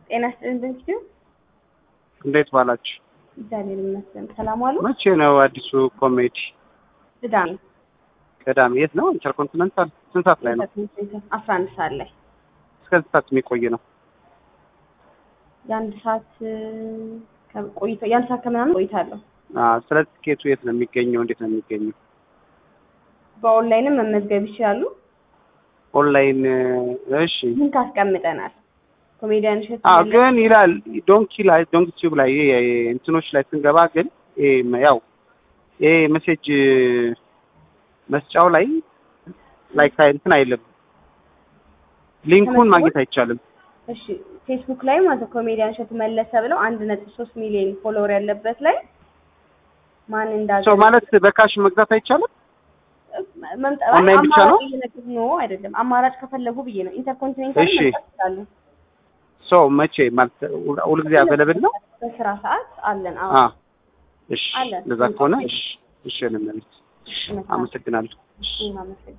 ጤና ይስጥልን በንኪዩ እንዴት ባላችሁ? እግዚአብሔር ይመስገን። ሰላም ዋሉ? መቼ ነው አዲሱ ኮሜዲ? ቅዳሜ ቅዳሜ። የት ነው? ኢንተርኮንቲኔንታል። ስንት ሰዓት ላይ ነው? አስራ አንድ ሰዓት ላይ እስከ ስንት ሰዓት የሚቆይ ነው? የአንድ ሰዓት ቆይታ የአንድ ሰዓት ከምናምን ቆይታለሁ። አዎ። ስለ ትኬቱ የት ነው የሚገኘው? እንዴት ነው የሚገኘው? በኦንላይንም መመዝገብ ይችላሉ። ኦንላይን። እሺ። ሊንክ አስቀምጠናል። ኮሜዲያን እሸቱ አዎ፣ መለሰ ግን ይላል ዶንኪ ላይ ዶንኪ ቲዩብ ላይ ይሄ እንትኖች ላይ ስንገባ ግን ይሄ ያው ይሄ ሜሴጅ መስጫው ላይ ላይክ እንትን አይልም፣ ሊንኩን ማግኘት አይቻልም። እሺ ፌስቡክ ላይ ማለት ነው ኮሜዲያን እሸቱ መለሰ ብለው አንድ ነጥብ ሶስት ሚሊዮን ፎሎወር ያለበት ላይ ማን እንዳገ ሰው ማለት በካሽ መግዛት አይቻልም። መምጣት ኦንላይን ብቻ ነው? ነው አይደለም። አማራጭ ከፈለጉ ብዬ ነው። ኢንተርኮንቲኔንታል እሺ። መምጣት ይችላሉ። ሰው መቼ ማለት ሁልጊዜ አቬለብል ነው? በስራ ሰዓት አለን። አዎ አ እሺ፣ አለን። እንደዛ ከሆነ እሺ፣ እሺ፣ ለምን እሺ፣ አመሰግናለሁ። እሺ፣ አመሰግናለሁ።